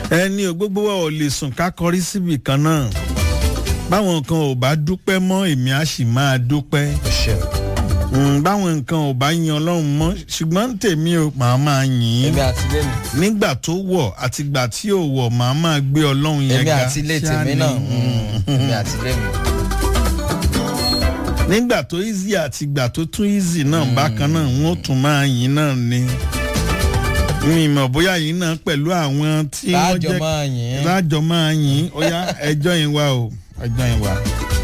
ẹni ò gbogbo wa ò lè sùn ká kọrí síbì kan náà báwọn kan ò bá dúpẹ́ mọ́ èmi á sì máa dúpẹ́ Mm, báwọn nǹkan ò bá yan ọlọ́run mọ́ ṣùgbọ́n tèmi ò máa máa yìn ín èmi àti ilé mi nígbà tó wọ̀ àtìgbà tí ò wọ̀ máa máa gbé ọlọ́run yẹn èmi ga àti ilé ṣáá tèmi ni. náà mm, èmi àti ilé mi. nígbà tó easy àtìgbà tó tún easy náà bákan náà wọ́n tún máa yìn náà ni mi mọ̀ bóyá yìí náà pẹ̀lú àwọn tí wọ́n láàjọ jẹ́ máa yìn ín. lájọ máa yìn ó yá ẹjọ́ yín wá o ẹjọ́ yín wá.